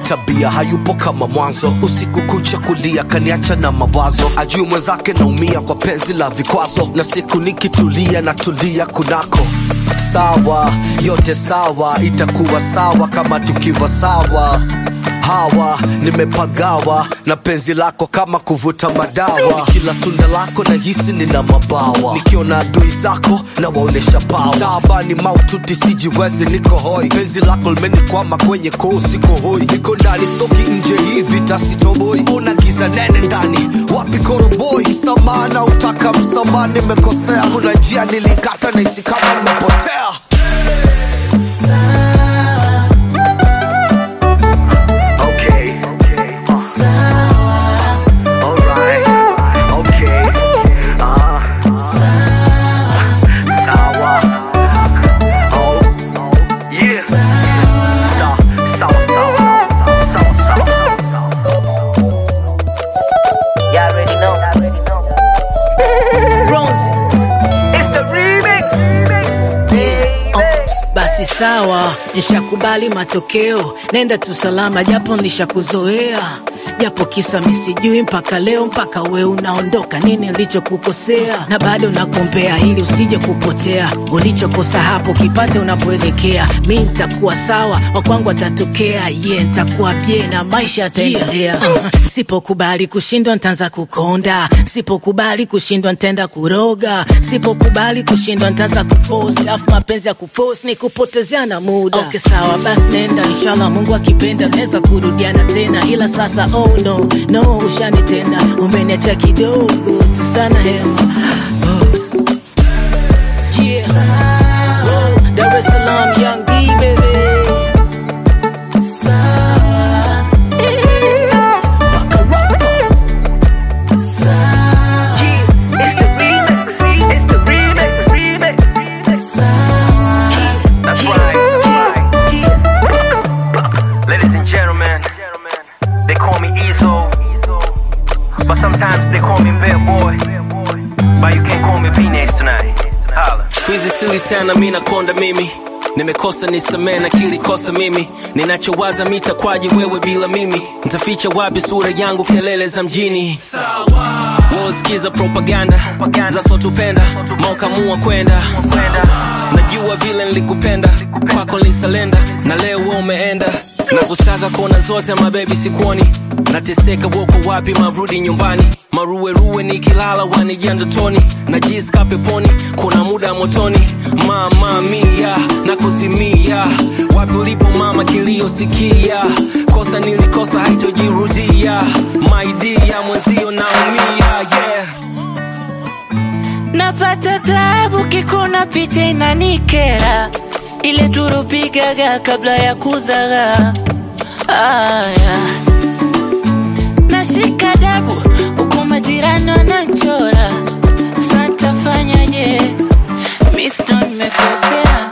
tabia hayupo kama mwanzo usiku kucha kulia kaniacha na mawazo ajui mwenzake naumia kwa penzi la vikwazo na siku nikitulia natulia kunako sawa yote sawa itakuwa sawa kama tukiwa sawa hawa nimepagawa na penzi lako kama kuvuta madawa kila tunda lako na hisi nina mabawa nikiona adui zako na waonesha pawa taabani maututi sijiwezi niko hoi penzi lako limenikwama kwenye koo siko hoi niko ndani stoki nje hivi tasitoboi una giza nene ndani wapi koroboi msamaha na utaka msamaha nimekosea kuna njia nilikata na isi kama nimepotea Okay. Alright. Okay. Ah. Sawa. Oh. Yeah. Sawa, sawa, sawa. Sawa, sawa. Y'all already know. Bronze. It's the remix. Oh, basi sawa, nishakubali matokeo, nenda tu salama, japo nishakuzoea japo kisa misijui mpaka leo, mpaka we unaondoka, nini nilichokukosea? Na bado nakuombea ili usije kupotea, ulichokosa hapo kipate unapoelekea. Mi nitakuwa sawa, wakwangu atatokea, ye yeah, nitakuwa bie na maisha yataendelea. Yeah. Sipokubali kushindwa ntaanza kukonda, sipokubali kushindwa ntaenda kuroga, sipokubali kushindwa ntaanza kuforce, afu mapenzi ya kuforce ni kupotezea na muda. Okay, sawa basi nenda, inshallah Mungu akipenda naweza kurudiana tena, ila sasa oh no no, ushanitenda, umeniacha kidogo tu sana hema oh. Yeah. Oh, Dar es Salaam, Young D, baby. It's the remix. It's the remix. Remix. That's right. Ladies and gentlemen, they call me Ezo, but sometimes they call me Bad Boy. But you can call me Phoenix tonight. Holla. Squeezy silly tena mi nakonda mimi nimekosa nisamee na kilikosa mimi ninachowaza mitakwaje wewe bila mimi ntaficha wapi sura yangu kelele za mjini wosikiza propaganda za sotupenda maukamua kwenda najua vile nilikupenda kwako lisalenda na leo we umeenda nakusaka kona zote mabebi sikuoni nateseka woko wapi marudi nyumbani maruweruwe nikilala wanijia ndotoni najiska peponi kuna muda motoni mama mia na kuzimia wapi ulipo mama kiliyosikia kosa nilikosa haitojirudia maidia mwenzio naumia yeah napata tabu kikuna picha inanikera ile turupigaga kabla ya kuzaga aya nashika dabu huku majirani wananchora santafanyaje misto nimekosea